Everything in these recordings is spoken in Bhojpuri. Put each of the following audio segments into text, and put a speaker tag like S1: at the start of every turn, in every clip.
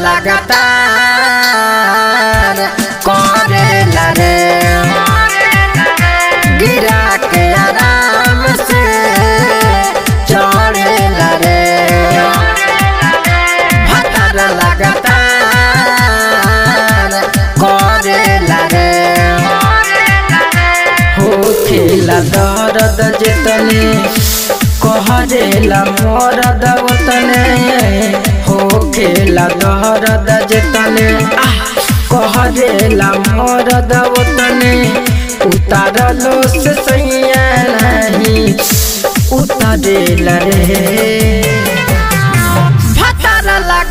S1: लगातार करेला रे गिरा के आराम से चढ़ेला रे भतर लगातार करेला रे हो खेला दर्द जितने कहरेला मरद उतने हो खेला दर्द जितने आह, कहरेला मरद उतने उतारलो से सैया नहीं उतारेला रे भतर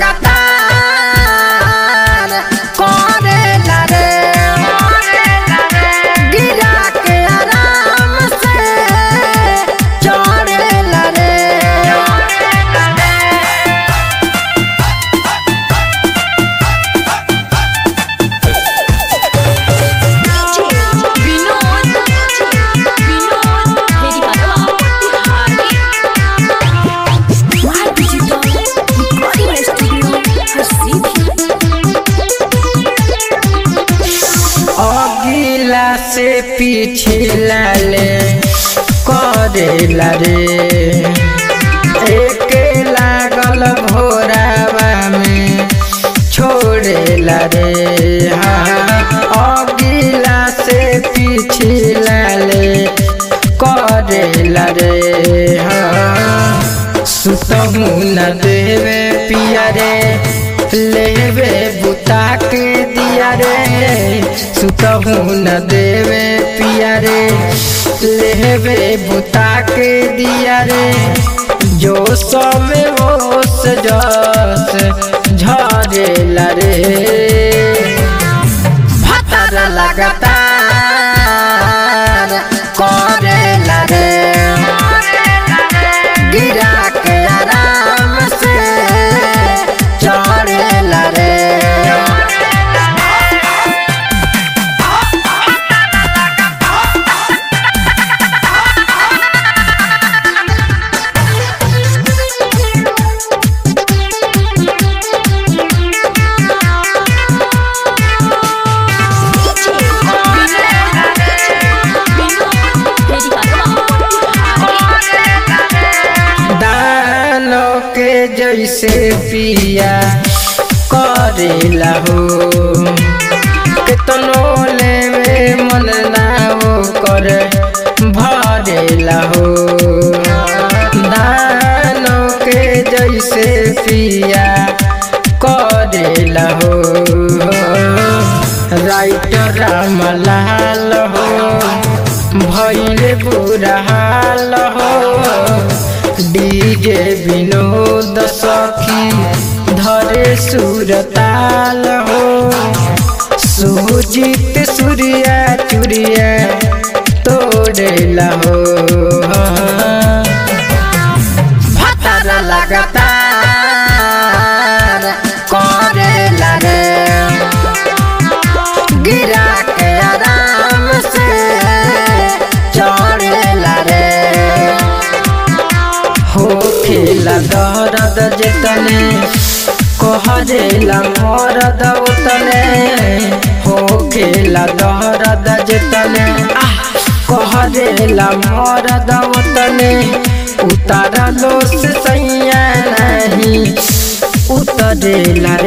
S1: लगातार करेला रे गिरा के आराम से चढ़ेला रे
S2: विनोद विनोद मेरी बात आप डिजिटल रिकॉर्डिंग स्टूडियो हर
S1: अगिला से पिछला ले करेला रे एक लागल भोरावा में छोड़ेला रे हाँ अगिला से पिछला ले करेला रे हाँ सुतहु न देवे पिया रे लेवे बुता के दिया रे सुतहु न देवे पिया रे लेवे बुता के दिया रे जो समय होश जस झरेला रे भतर लगातार करेला रे गिरा के आराम से चढ़ेला रे
S2: मेरी
S1: दानो के जैसे पिया करेला हो केतनो लेवे मन ना हो कर भरेला हो दानो के जैसे पिया करेला हो राइटर रामलाल हो भैले बुरा हाल हो डीजे विनोद सखी धरे सुरताल हो सुजीत सूर्या चुरिया तोड़ेला हो भतर लगातार करेला रे गिरा के आराम से चढ़ेला रे हो खेला दर्द जितने कहरेला मरद उतने हो खेला दर्द जितने आह, कहरेला मरद उतने उतारलो से सैया नहीं उतरेला